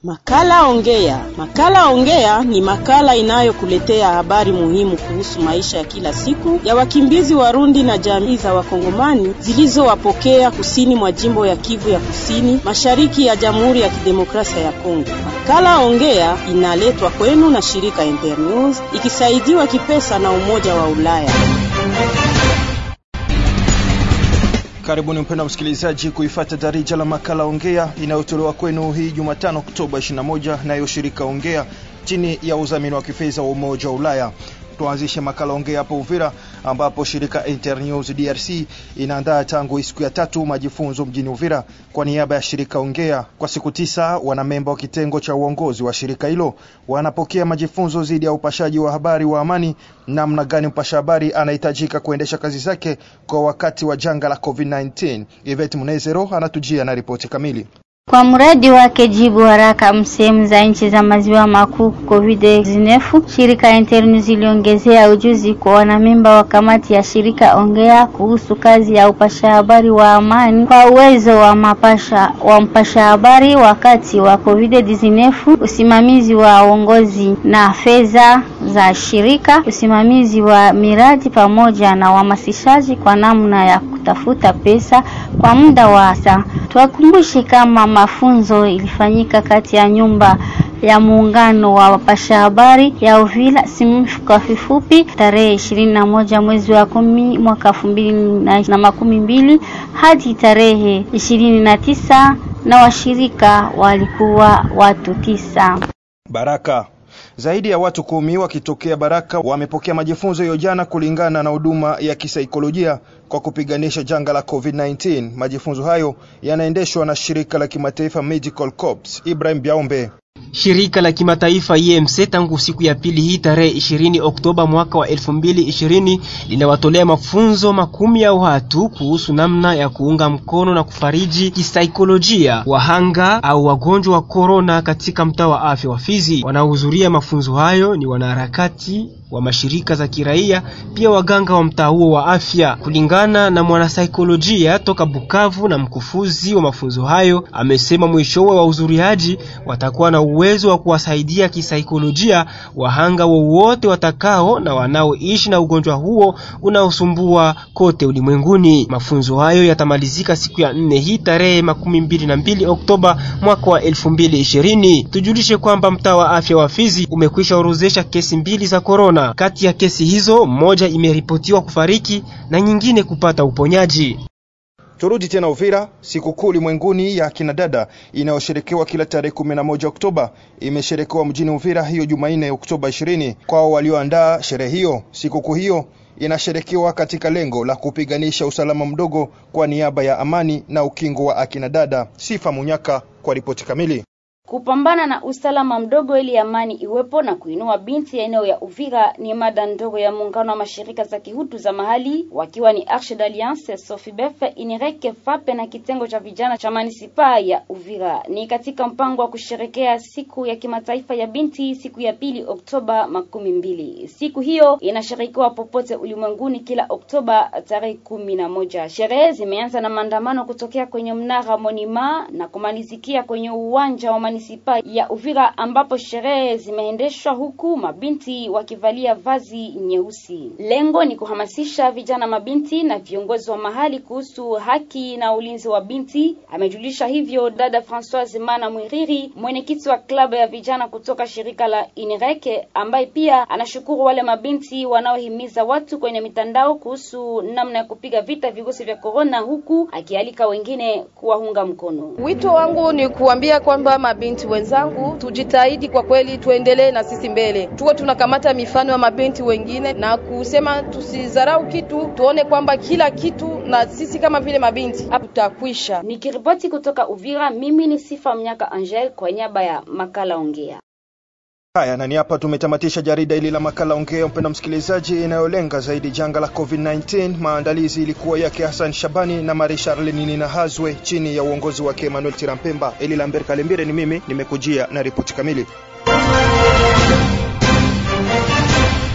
Makala Ongea. Makala Ongea ni makala inayokuletea habari muhimu kuhusu maisha ya kila siku ya wakimbizi Warundi na jamii za Wakongomani zilizowapokea kusini mwa jimbo ya Kivu ya Kusini, mashariki ya Jamhuri ya Kidemokrasia ya Kongo. Makala Ongea inaletwa kwenu na shirika Internews ikisaidiwa kipesa na Umoja wa Ulaya. Karibuni mpendwa msikilizaji kuifata darija la makala Ongea inayotolewa kwenu hii Jumatano Oktoba 21 nayo shirika Ongea chini ya udhamini wa kifedha wa Umoja wa Ulaya. Tuanzishe makala Ongea hapo Uvira ambapo shirika Internews DRC inaandaa tangu siku ya tatu majifunzo mjini Uvira kwa niaba ya shirika Ongea. Kwa siku tisa, wanamemba wa kitengo cha uongozi wa shirika hilo wanapokea majifunzo dhidi ya upashaji wa habari wa amani, namna gani mpasha habari anahitajika kuendesha kazi zake kwa wakati wa janga la COVID-19. Yvette Munezero anatujia na ripoti kamili. Kwa mradi wake jibu haraka msehemu za nchi za maziwa makuu COVID-19, shirika Internews iliongezea ujuzi kwa wanamemba wa kamati ya shirika Ongea kuhusu kazi ya upasha habari wa amani kwa uwezo wa mapasha wa mpasha habari wakati wa COVID-19, usimamizi wa uongozi na fedha za shirika, usimamizi wa miradi pamoja na uhamasishaji kwa namna ya kutafuta pesa kwa muda wa saa. Tuwakumbushe kama mafunzo ilifanyika kati ya nyumba ya muungano wa wapasha habari ya Uvira SIMF kwa kifupi, tarehe ishirini na moja mwezi wa kumi mwaka elfu mbili na makumi mbili hadi tarehe ishirini na tisa na washirika walikuwa watu tisa. Baraka zaidi ya watu kumi wakitokea Baraka wamepokea majifunzo hiyo jana, kulingana na huduma ya kisaikolojia kwa kupiganisha janga la COVID-19. Majifunzo hayo yanaendeshwa na shirika la kimataifa Medical Corps. Ibrahim Biaombe Shirika la kimataifa IMC tangu siku ya pili hii tarehe 20 Oktoba mwaka wa 2020 linawatolea mafunzo makumi ya watu kuhusu namna ya kuunga mkono na kufariji kisaikolojia wahanga au wagonjwa wa korona katika mtaa wa afya wa Fizi. Wanaohudhuria mafunzo hayo ni wanaharakati wa mashirika za kiraia, pia waganga wa mtaa huo wa afya. Kulingana na mwanasaikolojia toka Bukavu na mkufuzi wa mafunzo hayo, amesema mwishowe wa uzuriaji watakuwa na uwezo wa kuwasaidia kisaikolojia wahanga wowote watakao na wanaoishi na ugonjwa huo unaosumbua kote ulimwenguni. Mafunzo hayo yatamalizika siku ya nne hii tarehe makumi mbili na mbili Oktoba mwaka wa elfu mbili ishirini. Tujulishe kwamba mtaa wa afya wa Fizi umekwisha orozesha kesi mbili za korona. Kati ya kesi hizo moja imeripotiwa kufariki na nyingine kupata uponyaji. Turudi tena Uvira. Sikukuu ulimwenguni ya kina dada inayosherekewa kila tarehe 11 Oktoba imesherekewa mjini Uvira hiyo Jumanne Oktoba 20. Kwao walioandaa sherehe hiyo, sikukuu hiyo inasherekewa katika lengo la kupiganisha usalama mdogo kwa niaba ya amani na ukingo wa akina dada. Sifa Munyaka kwa ripoti kamili. Kupambana na usalama mdogo ili amani iwepo na kuinua binti ya eneo ya Uvira ni mada ndogo ya muungano wa mashirika za kihutu za mahali wakiwa ni Arche d'Alliance, Sofibef, Inireke, Fape na kitengo cha vijana cha manisipaa ya Uvira. Ni katika mpango wa kusherekea siku ya kimataifa ya binti siku ya pili Oktoba makumi mbili. Siku hiyo inashirikiwa popote ulimwenguni kila Oktoba tarehe kumi na moja. Sherehe zimeanza na maandamano kutokea kwenye mnara Monima na kumalizikia kwenye uwanja wa manisipaa ya Uvira ambapo sherehe zimeendeshwa huku mabinti wakivalia vazi nyeusi. Lengo ni kuhamasisha vijana mabinti na viongozi wa mahali kuhusu haki na ulinzi wa binti. Amejulisha hivyo dada Françoise Mana Mwiriri, mwenyekiti wa klabu ya vijana kutoka shirika la Inireke, ambaye pia anashukuru wale mabinti wanaohimiza watu kwenye mitandao kuhusu namna ya kupiga vita virusi vya korona, huku akialika wengine kuwaunga mkono. Wito wangu ni kuambia kwamba mabinti wenzangu tujitahidi kwa kweli, tuendelee na sisi mbele, tuwe tunakamata mifano ya mabinti wengine na kusema tusidharau kitu, tuone kwamba kila kitu na sisi kama vile mabinti tutakwisha. Nikiripoti kutoka Uvira, mimi ni Sifa Mnyaka Angel kwa niaba ya makala Ongea. Haya, na ni hapa tumetamatisha jarida hili la makala Ongea, mpenda msikilizaji, inayolenga zaidi janga la COVID-19. Maandalizi ilikuwa yake Hassan Shabani na Marie Charlene Nina Hazwe chini ya uongozi wake Emmanuel Tirampemba. Eli Lambert Kalembire ni mimi, nimekujia na ripoti kamili.